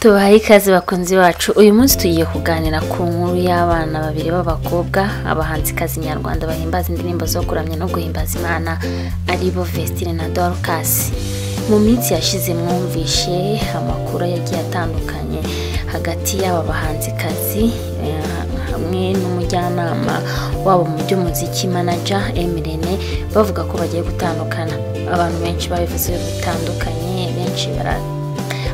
tubahaye ikaze bakunzi bacu uyu munsi tugiye kuganira ku nkuru y'abana babiri b'abakobwa abahanzikazi nyarwanda bahimbaza indirimbo zo kuramya no guhimbaza imana aribo vestine na dorukasi mu minsi yashize mwumvishe amakuru yagiye atandukanye hagati y'aba bahanzikazi eh, hamwe n'umujyanama wabo mu by'umuziki manaja emirene bavuga ko bagiye gutandukana abantu benshi babivuze bitandukanye benshi bara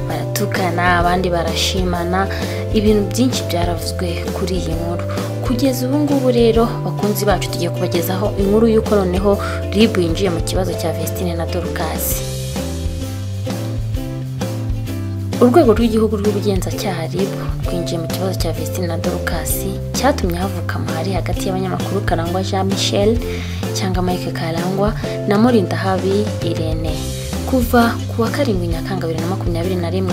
baratukana abandi barashimana ibintu byinshi byaravuzwe kuri iyi nkuru kugeza ubu ngubu rero bakunzi bacu tugiye kubagezaho inkuru y'uko noneho rib yinjiye mu kibazo cya vestine na dorukasi urwego rw'igihugu rw'ubugenzacyaha rib rwinjiye mu kibazo cya vestine na dorukasi cyatumye havuka amahari hagati y'abanyamakuru karangwa jean michel cyangwa mike karangwa na murindahabi irene kuva ku wa karindwi nyakanga bibiri na makumyabiri na rimwe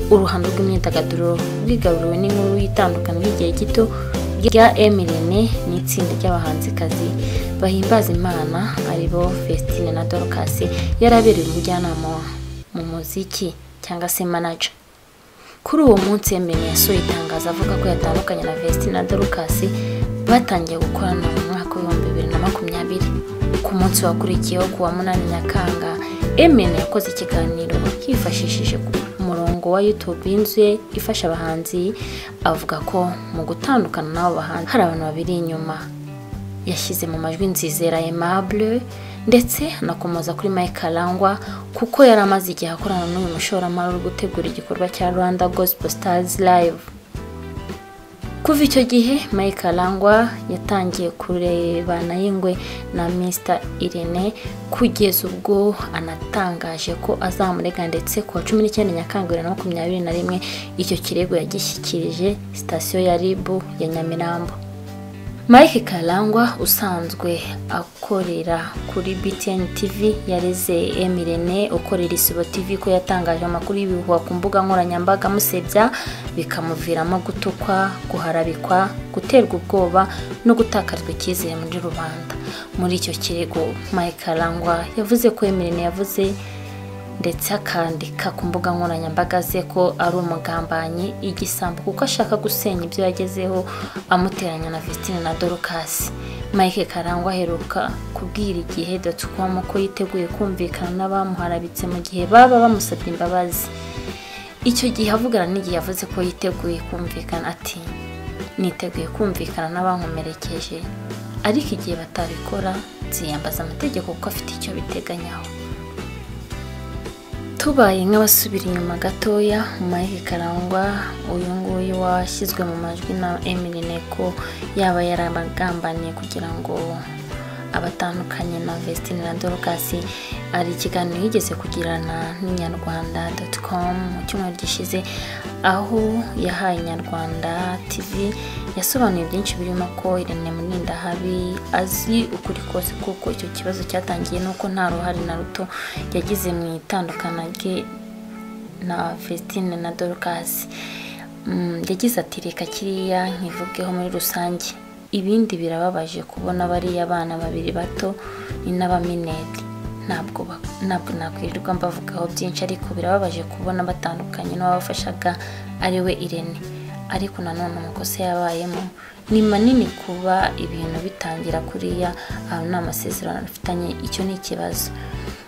uruhando rw'imyidagaduro rwigaruriwe n'inkuru y'itandukano ry'igihe gito rya emirene n'itsinda ry'abahanzikazi bahimbaza imana aribo fesitine na dorukasi yari abereye umujyanama mu muziki cyangwa se manaja kuri uwo munsi emirene yasohoye itangazo avuga ko yatandukanye na vesitine na dorukasi batangiye gukorana mu mwaka w'ibihumbi bibiri na makumyabiri ku munsi wakurikiyeho ku wa munani nyakanga emene yakoze ikiganiro yifashishije umurongo wa youtube y'inzu ye ifasha abahanzi avuga ko mu gutandukana n'abo bahanzi hari abantu babiri inyuma yashyize mu majwi nzizera aimable ndetse anakomoza kuri mike arangwa kuko yari amaze igihe akorana n'uyu mushoramari uri gutegura igikorwa cya rwanda gospel stars live kuva icyo gihe mike arangwa yatangiye kurebana y'ingwe na mr irene kugeza ubwo anatangaje ko azamurega ndetse ku wa cumi n'icyenda nyakanga bibiri na makumyabiri na rimwe icyo kirego yagishyikirije sitasiyo ya ribu ya nyamirambo mike karangwa usanzwe akorera kuri btn tv yareze emirene ukorera isibo tv ko yatangaje amakuru y'ibihuha ku mbuga nkoranyambaga amusebya bikamuviramo gutukwa guharabikwa guterwa ubwoba no gutakarizwa icyizere muri rubanda muri icyo kirego mike karangwa yavuze ko emirene yavuze ndetse akandika ku mbuga nkoranyambaga ze ko ari umugambanyi igisambo kuko ashaka gusenya ibyo yagezeho amuteranya na Vestine na Dorukasi Mike Karangwa aheruka kubwira igihe dotcom ko yiteguye kumvikana n'abamuharabitse mu gihe baba bamusabye imbabazi icyo gihe avugana n'igihe yavuze ko yiteguye kumvikana ati niteguye kumvikana n'abankomerekeje ariko igihe batabikora nziyambaza amategeko kuko afite icyo biteganyaho tubaye nk'abasubira inyuma gatoya mike karangwa uyu nguyu washyizwe mu majwi na emirine ko yaba yarabagambaniye kugira ngo abatandukanye na vestine na dorukasi hari ikiganiro yigeze kugirana n'inyarwanda doti komu mu cyumweru gishize aho yahaye inyarwanda tivi yasobanuye byinshi birimo ko irene murinda habi azi ukuri kose kuko icyo kibazo cyatangiye nuko nta ruhare na ruto yagize mu itandukana rye na vestine na dorukasi Mm, yagize ati reka kiriya nkivugeho muri rusange ibindi birababaje kubona bariya abana babiri bato ni n'abamineri ntabwo ba- ntabwo nakwirirwa mbavugaho byinshi ariko birababaje kubona batandukanye n'uwabafashaga ari we irene ariko nanone amakosa yabayemo ni manini kuba ibintu bitangira kuriya ahantu nta masezerano afitanye icyo ni ikibazo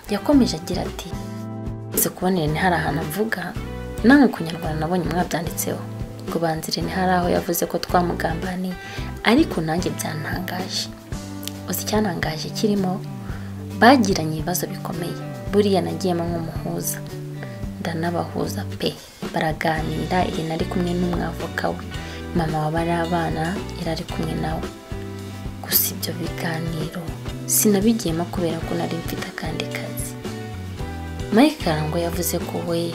yakomeje agira ati Uretse kubona irene hari ahantu mvuga namwe ku nyarwanda nabonye mwabyanditseho ngo banza irene hari aho yavuze ko twamugambaniye ariko nanjye byantangaje uzi icyantangaje kirimo bagiranye ibibazo bikomeye buriya nagiyemo nk'umuhuza ndanabahuza pe baraganira irene ari kumwe n'umwavoka we mama wa bariya abana yari ari kumwe nawe gusa ibyo biganiro sinabigiyemo kubera ko nari mfite akandi kazi mike karangwa yavuze ko we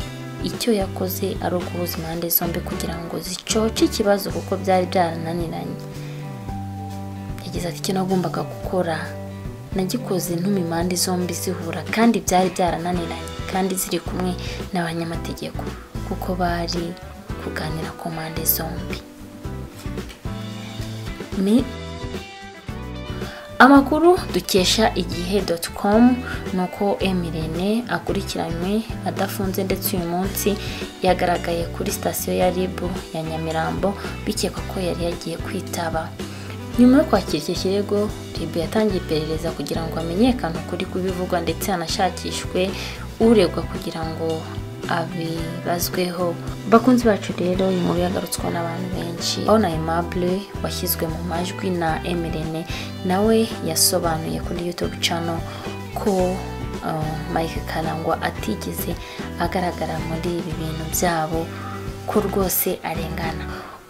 icyo yakoze ari uguhuza impande zombi kugira ngo zicoce ikibazo kuko byari byarananiranye yagize ati icyo nagombaga gukora nagikoze ntuma impande zombi zihura kandi byari byarananiranye kandi ziri kumwe n'abanyamategeko kuko bari kuganira ku mpande zombi Mi- amakuru dukesha igihe doti komu ni uko emirene akurikiranywe adafunze ndetse uyu munsi yagaragaye kuri sitasiyo ya ribu ya nyamirambo bikekwa ko yari yagiye kwitaba nyuma yo kwakira icyo kirego ribu yatangiye iperereza kugira ngo hamenyekane ukuri kw'ibivugwa ndetse hanashakishwe uregwa kugira ngo abibazweho bakunzi bacu rero uyu nkuru yagarutsweho n'abantu benshi aho na aimable washyizwe mu majwi na emirene nawe yasobanuye kuri youtube channel ko uh, mike karangwa atigeze agaragara muri ibi bintu byabo ko rwose arengana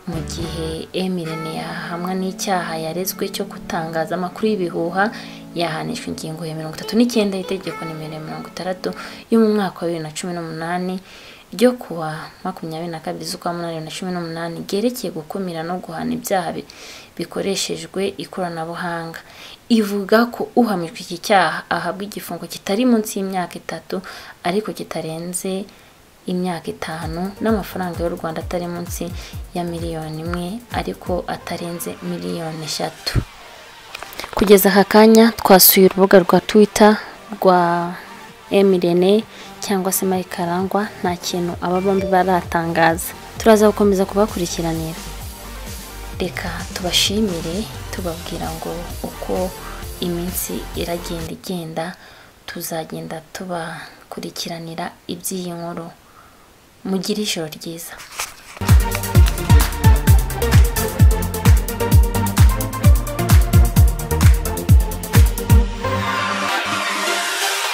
mu gihe emirene yahamwa n'icyaha yarezwe cyo gutangaza amakuru y'ibihuha yahanishwa ingingo ya mirongo itatu n'icyenda y'itegeko nimero ya mirongo itandatu yo mu mwaka wa bibiri na cumi n'umunani ryo kuwa makumyabiri na kabiri z'ukwa munani bibiri na cumi n'umunani ryerekeye gukumira no guhana ibyaha bi- bikoreshejwe ikoranabuhanga ivuga ko uhamijwe iki cyaha ahabwa igifungo kitari munsi y'imyaka itatu ariko kitarenze imyaka itanu n'amafaranga y'u rwanda atari munsi ya miliyoni imwe ariko atarenze miliyoni eshatu kugeza aka kanya twasuye urubuga rwa twitter rwa emirene cyangwa se mike karangwa nta kintu aba bombi baratangaza turaza gukomeza kubakurikiranira reka tubashimire tubabwira ngo uko iminsi iragenda igenda tuzagenda tubakurikiranira iby'iyi nkuru mugire ijoro ryiza